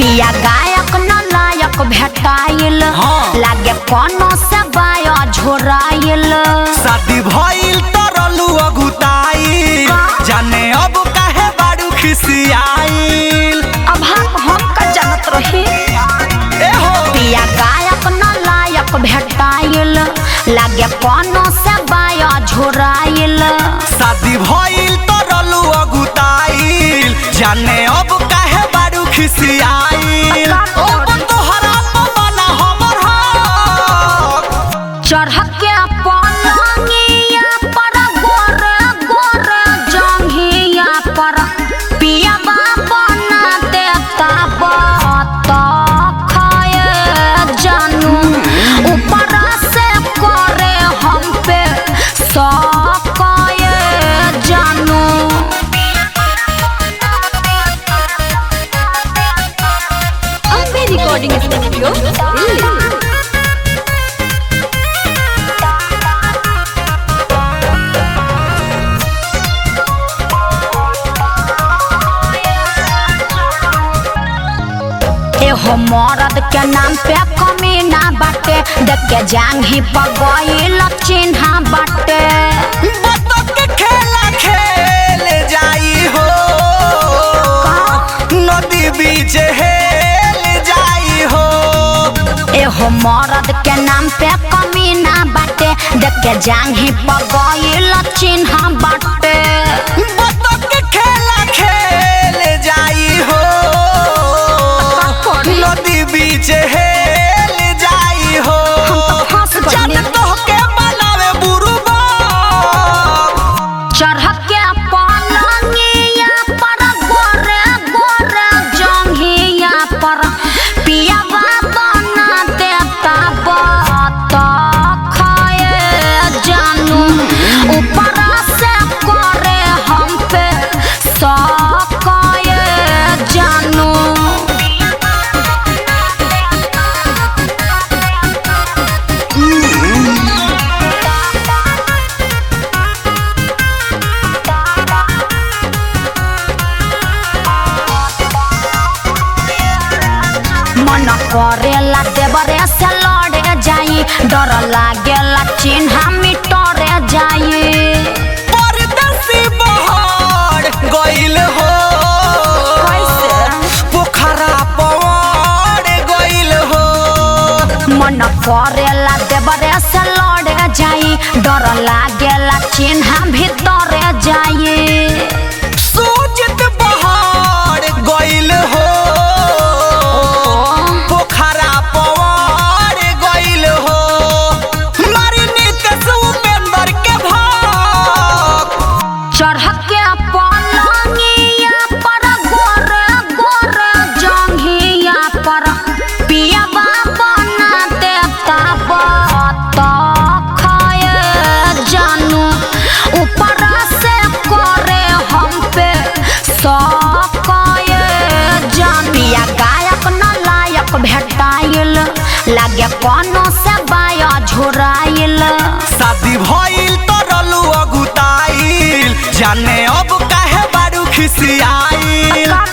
पिया गायक न लायक भेटाइल हाँ। लागे कोनो से बाया झोराइल शादी भइल तरलू अगुताई जाने अब काहे बारू खिसियाइल अब हम हम का जानत रही ए हो पिया गायक न लायक भेटाइल लागे कोनो से बाया झोराइल शादी भइल तरलू अगुताइल जाने अब काहे बारू खिसियाइल का ओ करी? तोहरा पवना हमर हक चढ़ के पलंगिया पर गोरे गोरे जंघिया पर पिया बना देता बत खाए जानू ऊपर से करे हम पे सकाए जानू अम्बे रिकॉर्डिंग स्टूडियो दिल्ली एहो मरद के नाम पे कमी ना बाटे देख के जांघी पगइल चिन्हा बाटे बतख के खेला खेल जाई हो नदी बीच हेल जाई हो एहो मरद के नाम पे कमी ना बाटे देख के जांघी पगइल चिन्हा बाटे बतख के खेला खेल जाई हो नदी बीच हेल जाई हो हम तो फंस गइली। जन तोहके बनावे बुरुबा चढ़ के पलंगिया पर गोरे गोरे जंघिया पर पिया बना देता बत खाए जानू ऊपर से करे हम पे सकाए जानू मन करेला देवरे से लड़े जाई डर लागेला चिन्हा मिटरे जाई परदेसी बहर गइल हो कैसे? पोखरा पवार गइल हो मन करेला देवरे से लड़े जाई डर लागेला चिन्हा भीतरे जाई सूजित बहर गइल हो पोखरा पवार गइल हो मारी नितेश उपेंद्र के भाग चढ़ के पलंगिया पर गोरे गोरे जंघिया पर पिया बना देता बत खाए जानू ऊपर से करे हम पे सकाए जान पिया गायक न लायक भेटाइल लागे कोनो से बाया झोराइल शादी भइल तरलू अगुताइल जाने अब काहे बारू खिसियाइल का